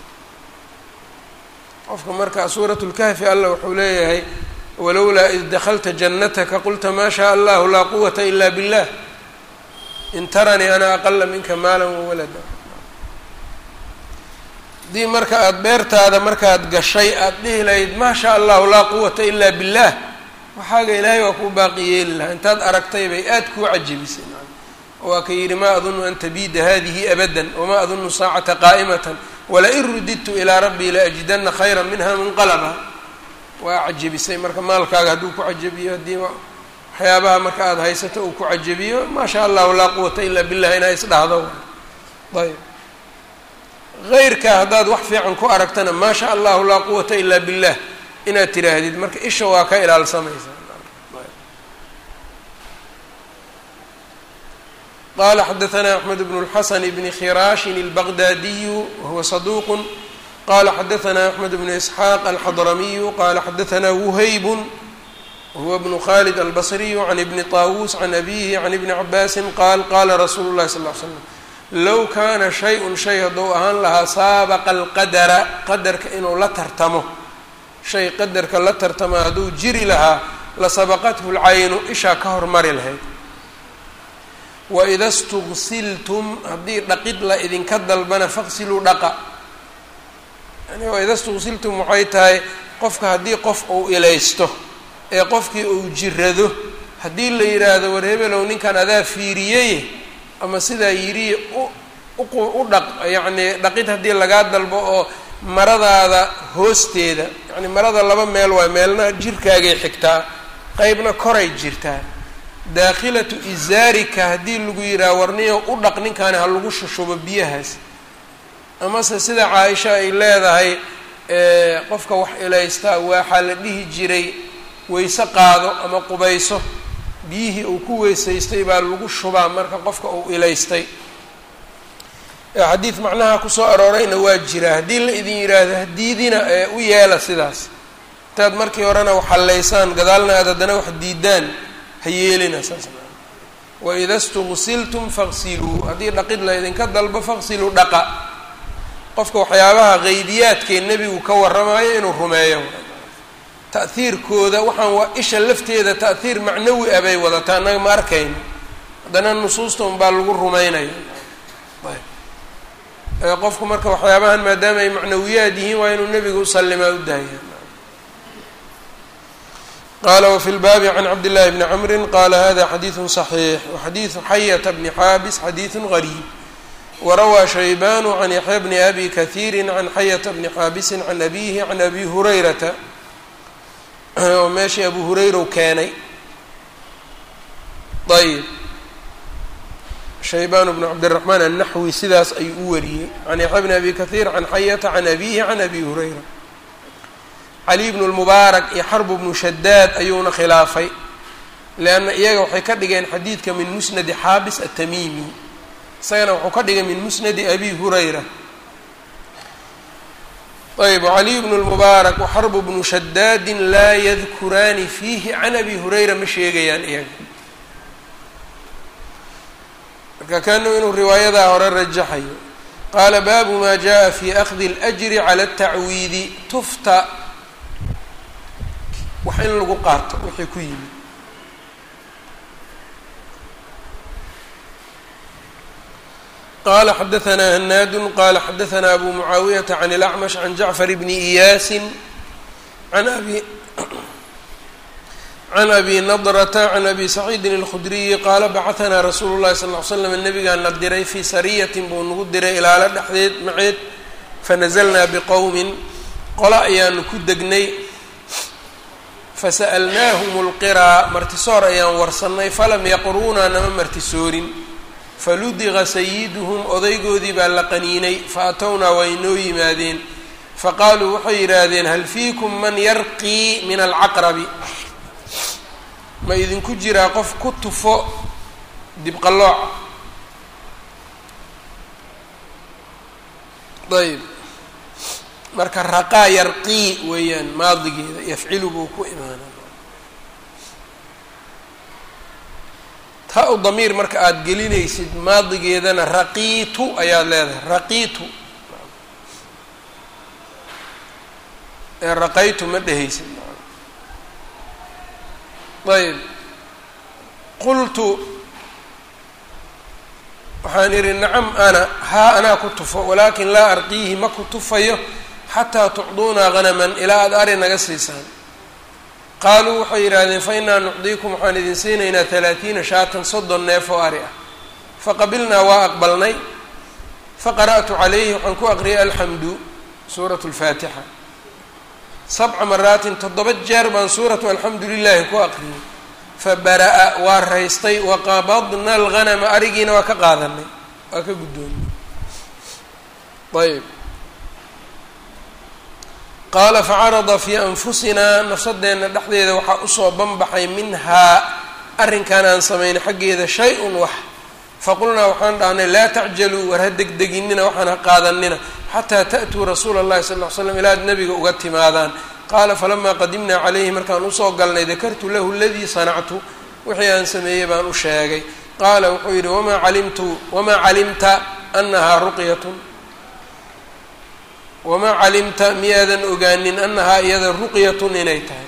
qofka marka suurat lkahfi allah wuxuu leeyahay walowlaa id daklta janataka qulta ma shaa allahu laa quwata ila billah in taranii ana aqala minka maala wawalada haddii marka aada beertaada markaad gashay aada dhihi lahayd maa shaa allahu laa quwata ila billah waxaaga ilaahay waa kuu baaqi yeeli lahaa intaad aragtay bay aada kuu cajabisay waa ka yidhi ma adunu an tabiida hadihi abada wma adunu saacata qaa'imata walain rudidtu ilaa rabbii laajidana khayra minha munqalaba waa cajabisay marka maalkaaga hadduu ku cajabiyo haddii waxyaabaha marka aada haysato uu ku cajabiyo maa sha allahu laa quwata ila billah inaa isdhahdo ayb heyrkaa haddaad wax fiican ku aragtana maa sha allahu laa quwata ila billah inaad tiraahdid marka isha waa ka ilaalsamaysaa qala xadaثna أxmed bn الxasn bn khirashin الbغdadiyu wahuwa صaduq qala xadaثna أxmed bn isxaaq alxadramiyu qala xadaثna wuhayb wahuwa bn khalid albصriyu can ibni طawus can abihi can ibni cabaasi qaal qala rasuulu الlahi sal ly slam low kana shay-un shay hadduu ahaan lahaa saabaqa alqadara qadarka inuu la tartamo shay qadarka la tartama hadduu jiri lahaa lasabaqathu اlcaynu ishaa ka hormari lahayd waida stugsiltum haddii dhaqid la idinka dalbana faqsiluu dhaqa yani waida stugsiltum waxay tahay qofka haddii qof uu ilaysto ee qofkii uu jirado haddii la yidhaahdo war hebelow ninkan adaa fiiriyey ama sidaa yidhi u dhaq yacnii dhaqid haddii lagaa dalbo oo maradaada hoosteeda yani marada laba meel waay meelna jirkaagay xigtaa qeybna koray jirtaa daakhilatu izaarika haddii lagu yidhaha warniyo u dhaq ninkaani ha lagu shushubo biyahaas amase sida caaisha ay leedahay qofka wax ilaystaa waxaa la dhihi jiray weyse qaado ama qubayso biyihii uu ku weysaystay baa lagu shubaa marka qofka uu ilaystay xadiid macnaha kusoo aroorayna waa jiraa haddii la idin yidhaahdo hadiidina ee u yeela sidaas intaad markii horena wax hallaysaan gadaalna aad haddana wax diidaan ha yeelina saas waida stugsiltum faqsiluu haddii dhaqid la ydinka dalbo faqsiluu dhaqa qofka waxyaabaha qeybiyaadkee nebigu ka warramayo inuu rumeeyo ta'hiirkooda waxaan waa isha lafteeda ta'hiir macnawi ah bay wadataa annaga ma arkayno haddana nusuusta unbaa lagu rumaynaya qofku marka waxyaabahan maadaama ay macnawiyaad yihiin waa inuu nebiga usalimaa u daaya qala wfi lbaabi can cabd llahi bni cmri qala hada xadiidu صaxiix waxadiidu xayata bni xaabis xadiidu gariib warawaa shaybanu can yaxya bni abi kahiiri can xayata bni xaabisi can abihi can abi hurayrata oo meeshii abu hurayrow keenay ayb shaybaan bnu cabdiraxmaan annaxwi sidaas ayuu u wariyey can yaxya bni abi kahiir can xayata can abihi can abi hurayra cali bnu lmubaarak iyo xarbu bnu shadaad ayuuna khilaafay leanna iyaga waxay ka dhigeen xadiidka min musnadi xaabis atamiimi isagana wuxuu ka dhigay min musnadi abi hurayra ayb wcaliy bnu lmubaarak waxarbu bnu shadaadin laa yadkuraani fiihi can abi hurayra ma sheegayaan iyaga marka kanu inuu riwaayadaa hore rajaxayo qaala baabu ma jaءa fi akdi اlأjri cala الtacwiidi tufta wax in lagu qaato wixii ku yimid qala xadaثna hanaadu qala xadaثna abu mucaawiyaةa can اlأcmash can jacfar bni iyaasi an abi can abi nadrata can abi saciidin اlkhudriyi qaala bacaثnaa rasuulu اllahi sal ly slam nabigaa na diray fii sariyatin buu nagu diray ilaalo dhexdeed maceed fanazalnaa biqowmin qolo ayaanu ku degnay fasa'alnaahum اlqiraa martisoor ayaan warsannay falam yaqruunaa nama martisoorin faludiqa sayiduhum odaygoodii baa la qaniinay faatownaa waa inoo yimaadeen faqaaluu waxay yidhaahdeen hal fiikum man yarqii min alcaqrabi ma idinku jiraa qof ku tufo dibqallooca ayb marka raqaa yarqii weeyaan maadigeeda yafcilu buu ku imaana ta u damiir marka aada gelinaysid maadigeedana raqiitu ayaad leedahay raqiitu ee raqaytu ma dhehaysid ayb qultu waxaan idhi nacam ana haa anaa ku tufo walaakin laa arqiihi ma ku tufayo xataa tucduunaa hanaman ilaa aada ari naga siisaan qaaluu waxay yidhaahdeen fa innaa nucdiikum waxaan idin siinaynaa talaatiina shaatan soddon neef oo ari ah faqabilnaa waa aqbalnay faqara'tu calayhi waxaan ku aqriyay alxamdu suuratu lfaatixa sabca maraatin toddoba jeer baan suuratu alxamdu lilaahi ku aqriyay fabara'a waa raystay waqabadna alghanama arigiina waa ka qaadanay waa ka guddoonay ayb qaala facarada fii anfusinaa nafsadeenna dhexdeeda waxaa usoo banbaxay minhaa arrinkan aan samaynay xaggeeda shay-un wax faqulnaa waxaan dhahnay laa tacjaluu war ha degdeginina waxaan ha qaadanina xataa ta'tuu rasuula اllahi sal ll ly slam ilaa ad nabiga uga timaadaan qaala falamaa qadimnaa calayhi markaan usoo galnay dakartu lahu aladii sanactu wixii aan sameeyey baan u sheegay qaala wuxuu yidhi wamaa calimtu wamaa calimta anahaa ruqyatun wamaa calimta miyaadan ogaanin anahaa iyada ruqyatun inay tahay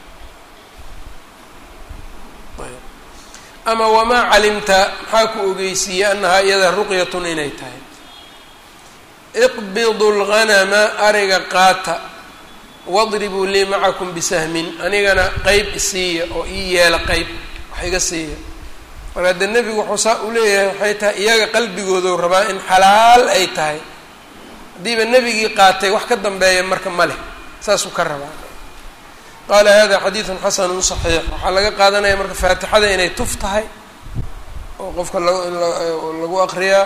ama wamaa calimta maxaa ku ogeysiiyey anahaa iyada ruqyatun inay tahay iqbidu lghanama ariga qaata wadribuu lii macakum bisahmin anigana qeyb isiiya oo ii yeela qeyb wax iga siiya marka dee nebigu wuxuu saa u leeyahay waxay tahay iyaga qalbigoodu rabaa in xalaal ay tahay haddiiba nebigii qaatay wax ka dambeeya marka ma leh saasuu ka rabaa qaala hada xadiidun xasanun saxiix waxaa laga qaadanaya marka faatixada inay tuf tahay oo qofka lagu lagu aqriyaa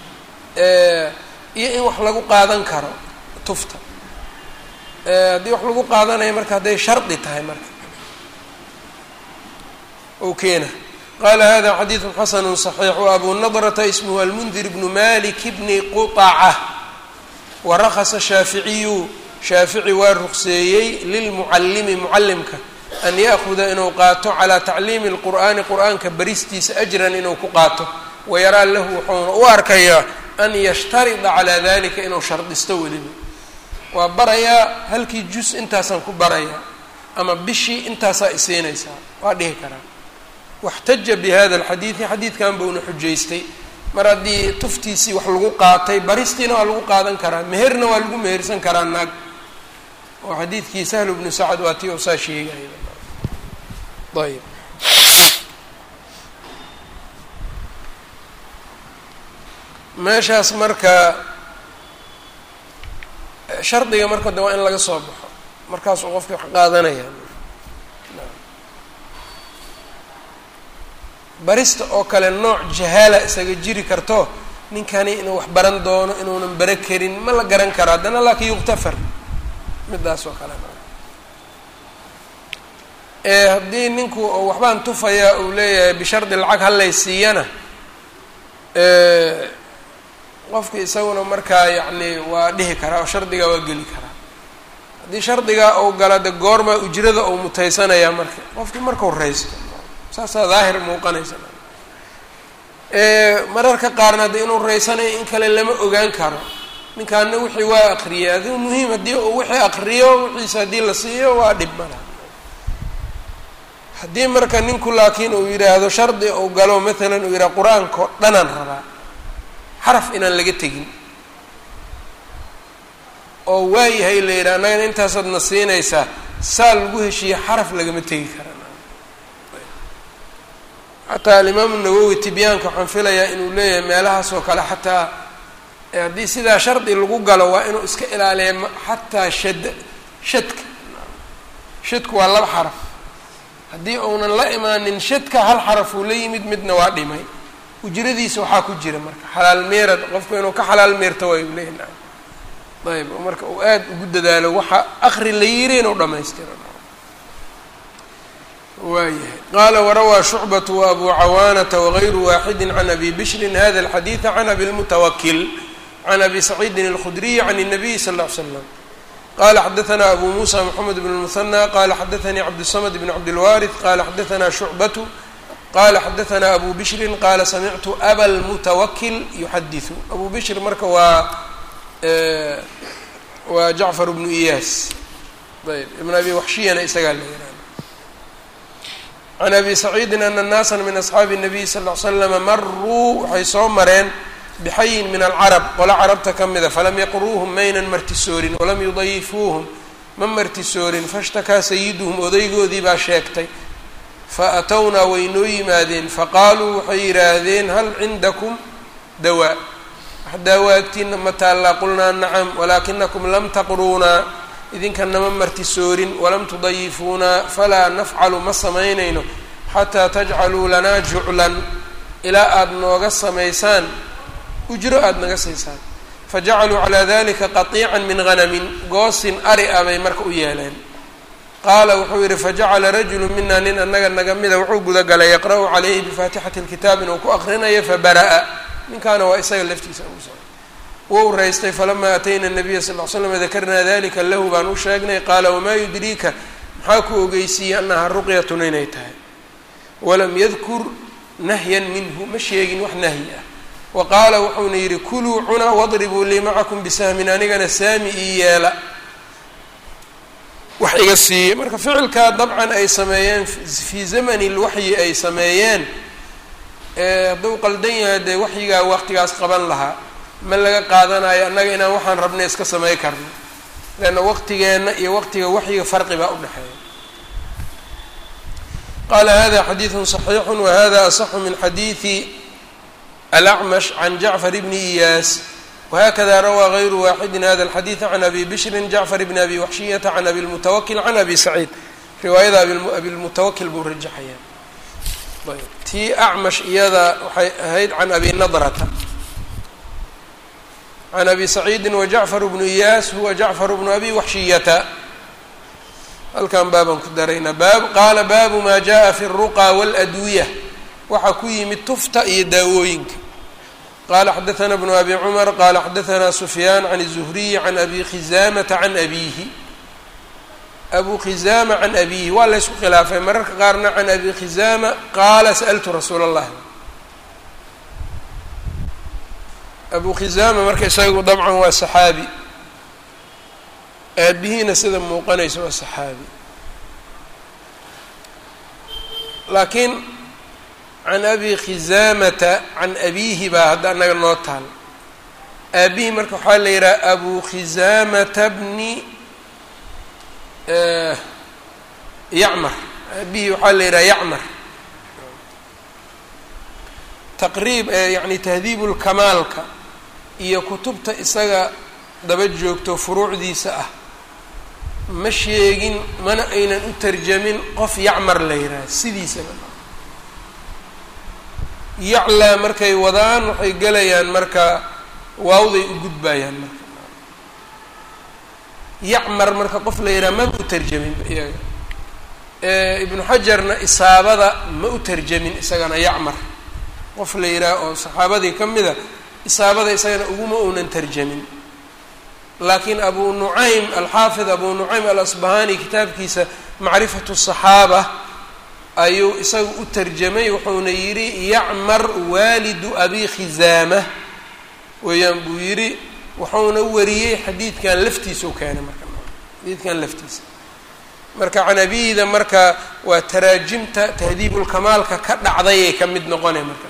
iyo in wax lagu qaadan karo tufta haddii wax lagu qaadanayo marka hadday shardi tahay marka ou keena qala hada xadiidu xasanu صaxiix wabu nadrata ismhu almundir bnu malik bni quطaca warakasa shaaficiyu shaafici waa ruqseeyey lilmucalimi mucalimka an ya'huda inuu qaato calaa tacliimi اlqur'aani qur'aanka baristiisa ajran inuu ku qaato wayaraa lahu wuxuuna u arkayaa an yashtarida calaa dalika inuu shardisto weliba waa barayaa halkii jus intaasaan ku barayaa ama bishii intaasaa isiinaysaa waa dhihi karaa waxtaja bi hada alxadiidi xadiidkan buuna xujaystay mar haddii tuftiisii wax lagu qaatay baristiina waa lagu qaadan karaa meherna waa lagu mehersan karaa naag oo xadiidkii sahlu bnu sacad waa tii oo saa sheegaya ayb meeshaas marka shardiga marka de waa in laga soo baxo markaasuu qofkii wax qaadanaya barista oo kale nooc jahaala isaga jiri karto ninkani inuu wax baran doono inuunan bara karin ma la garan karo haddana laakin yuktafar midaas oo kale ee haddii ninku waxbaan tufayaa uu leeyahay bishardi lacag halay siiyana qofki isaguna markaa yacni waa dhihi karaa oo shardigaa waa geli karaa haddii shardigaa uu gala de goormaa ujrada uu mutaysanayaa marka qofkii markau raysto saasaa daahir muuqanaysa mararka qaarna de inuu raysanayo in kale lama ogaan karo ninkaana wixii waa akriyay adigu muhiim haddii uu wixii akriyo wixiisa haddii la siiyo waa dhib mala haddii marka ninku laakiin uu yidhaahdo shardi uu galo maalan uu yidhaha qur-aanka oo dhanaan rabaa xaraf inaan laga tegin oo waayahay la yidhaha annagana intaasaad na siinaysaa saa lagu heshiiye xaraf lagama tegi kara xataa alimaamu nawowi tibyaanka waxaan filayaa inuu leeyahay meelahaas oo kale xataa haddii sidaa shardi lagu galo waa inuu iska ilaaliya xataa shad shadka shadku waa laba xaraf haddii uunan la imaanin shadka hal xaraf uu la yimid midna waa dhimay ujradiisa waxaa ku jira marka xalaal meerad qofku inuu ka xalaal meerto waa u leeyahy naam ayb marka uu aada ugu dadaalo waxa akri la yiri inuu dhamaystiro waayahay qaala warawaa shucbatu wa abu cawaanata wagayru waaxidi can abi bishrin hada alxadiida can abi lmutawakil can abi saciidin alkhudriyi can الnabiy sal ll ly slam qala xadaثna abu musa mxamed bn اlmuhanى qala xadaثanii cabdالsamd bn cabdilwaariث qala xadaثna shucbatu qala xadaثna abu bishrin qala samictu aba lmutawakil yuxadiثu abu bishr marka waa waa jacfar bnu iyaas ayb ibn abi waxshiyana isagaa la yihahda can abi saciidin ana naasa min asxaabi الnabiy sal ll ly slama maruu waxay soo mareen bxayin min alcarab qola carabta ka mida falam yaqruuhum maynan martisoorin walam yudayifuuhum ma martisoorin fashtakaa sayiduhum odaygoodii baa sheegtay faatownaa way noo yimaadeen faqaaluu waxay yidhaahdeen hal cindakum dawaa wax daawaagtiina ma taallaa qulnaa nacam walaakinakum lam taqruunaa idinkanama martisoorin walam tudayifuunaa falaa nafcalu ma samaynayno xataa tajcaluu lanaa juclan ilaa aada nooga samaysaan ujro aada naga siisaan fajacaluu calaa dalika qatiican min hanamin goosin ari a bay marka u yeeleen qaala wuxuu yidhi fajacala rajulu mina nin annaga naga mida wuxuu gudagalay yaqra'u calayhi bifaatixati lkitaab inuu ku aqrinayo fabara'a ninkaana waa isaga laftiisa ugu socday wou raystay falamaa atayna nabiya sal ll slam dakarnaa dalika lahu baan u sheegnay qaala wamaa yudriika maxaa ku ogeysiiyey annahaa ruqyatun inay tahay walam yadkur nahyan minhu ma sheegin wax nahyi ah wa qaala wuxuuna yidhi kuluu cuna wadribuu lii macakum bisahmin anigana saami ii yeela wax iga siiye marka ficilkaa dabcan ay sameeyeen fii zamani lwaxyi ay sameeyeen hadduu qaldan yahay dee waxyigaa waqtigaas qaban lahaa ma laga qaadanayo annaga inaan waxaan rabnay iska samey karno leanna waqtigeenna iyo waqtiga waxyiga farqi baa udhexeeya qaala hada xadiidu صaxiixu wahada asaxu min xadiidi alacmash can jacfar bni iyaas whakada rawaa غayru waaxidi hada الxadiiث can abi bishri jacfar bn abi waxshiyata can abi اlmutawakil can abi saciid riwaayada abi lmutawakil buu rajaxaya tii acmash iyada waxay ahayd can abi nadrata can abi saciidi wajacfar bnu iyaas huwa jacfar bnu abi waxshiyata halkan baabaan ku daraynaa baab qaala baabu ma jaءa fi الruqa wاladwiya waxaa ku yimid tufta iyo daawooyinka qala xadaثna bnu abi cumar qala xadaثna sufyaan can الzuhriyi can abi khizamata can abihi abu khizaama can abihi waa laysku khilaafay mararka qaarna can abi khizaama qaala sa'ltu rasuula اllahi abu khizaama marka isagu dabcan waa saxaabi aabihiina sida muuqanaysa waa saxaabi laakiin can abi khizaamata can abiihi baa hadda annaga noo taal aabihii marka waxaa la yidhaha abu khizaamata bni yacmar aabihii waxaa la yidhaha yacmar taqriib yani tahdiibu lkamaalka iyo kutubta isaga daba joogto furuucdiisa ah ma sheegin mana aynan u tarjamin qof yacmar la yidhaha sidiisaba yaclaa markay wadaan waxay gelayaan marka waawday u gudbayaan marka yacmar marka qof la yidhaha maba u tarjamin iyaga ibnu xajarna isaabada ma u tarjamin isagana yacmar qof la yidhaah oo saxaabadii ka mida isaabada isagana uguma uunan tarjamin laakiin abu nucaym alxaafid abu nucaym alasbahani kitaabkiisa macrifatu saxaaba ayuu isaga u tarjamay wuxuuna yidhi yacmar waalidu abi khizaama weeyaan buu yidhi wuxuuna wariyey xadiidkan laftiisau keenay marka xadiidkan laftiisa marka canabiyda marka waa taraajimta tahdiibulkamaalka ka dhacdayay ka mid noqonay marka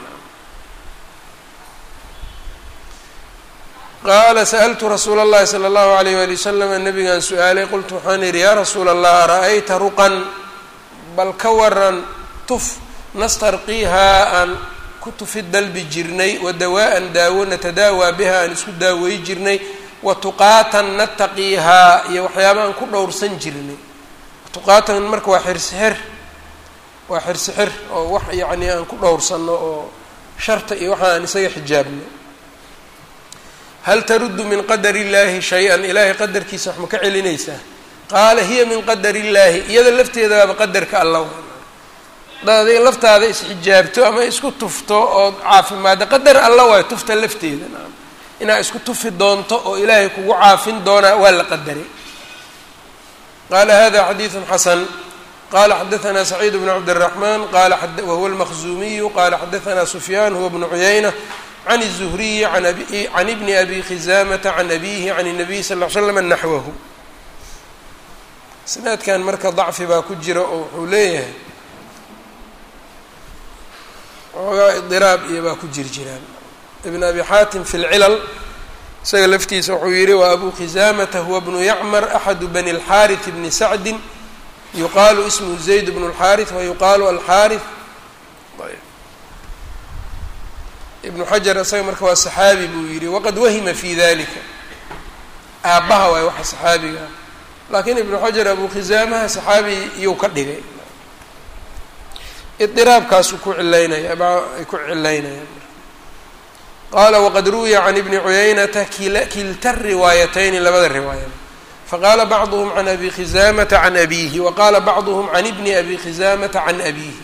qaala sa'altu rasuula اllahi salى اllahu alayh wali wasalam nabigaan su-aalay qultu waxaan idhi yaa rasuula allah ara-ayta ruqan bal ka waran tuf nastarqiihaa aan ku tufi dalbi jirnay wa dawaa-an daawo natadaawaa biha aan isku daawey jirnay wa tuqaatan nataqiihaa iyo waxyaaba aan ku dhowrsan jirnay tuqaatan marka waa xirsixir waa xirsixir oo wax yacni aan ku dhowrsanno oo sharta iyo waxa aan isaga xijaabno hal taruddu min qadari illaahi shay-an ilaahay qadarkiisa wax ma ka celinaysaa qaala hiya min qadari illaahi iyada lafteedaaba qadarka alla hadaad adiga laftaada isxijaabto ama isku tufto oo caafimaadda qadar alla waay tufta lafteeda naam inaad isku tufi doonto oo ilaahay kugu caafin doonaa waa la qadaray qaala hada xadiidu xasan qala xadaثna سacيid بن cabdالرحman qala wahuwa الmkzumiyu qala xadaثna sufyaan huwa بnu cuyayna can الزhriyi can bni abi khizamata can abihi can الnabiy sal ll slam naxwahu isnaadkan marka dacfi baa ku jira oo wuxuu leeyahay xoogaa iضiraab iyo baa ku jir jiraan ibn abi xaatim fi اlcilal isaga laftiisa wuxuu yihi wa abu khizamata huwa bnu yacmar axadu bani اlxariث bni sacdi yuqaalu ismhu zayd bnu اlxariث wayuqaalu alxariث ibnu xajar isaga marka waa saxaabi buu yihi waqad wahima fi dalika aabbaha waay waxa saxaabiga ah laakiin ibnu xajar abu khizaamaha saxaabi iyuu ka dhigay iiraabkaasuu ku cilaynaya ay ku cilaynayaan qaala waqad ruwiya can ibni cuyaynata kilta riwaayatayni labada riwaaya faqaala bacduhm can abi khizamata can abihi waqaala bacduhm can ibni abi khizamata can abihi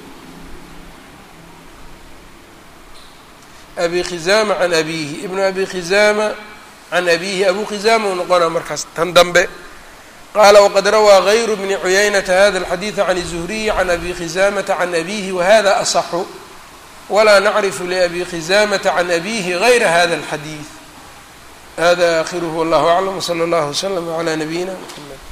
abi khizama can abihi ibnu abi khizama can abihi abu khizama uu noqona markaas tan dambe qala wqad rawaa غayru bni cuyaynata hada اlxadiiث can الzuhriyi can abi khizamata can abihi wahada aصxu walaa nacrifu labi khizamata can abihi gayra hada اlxadiiث hada akhiruhu wallah aclam wslى اllah wslm عlى nabiyina mxamed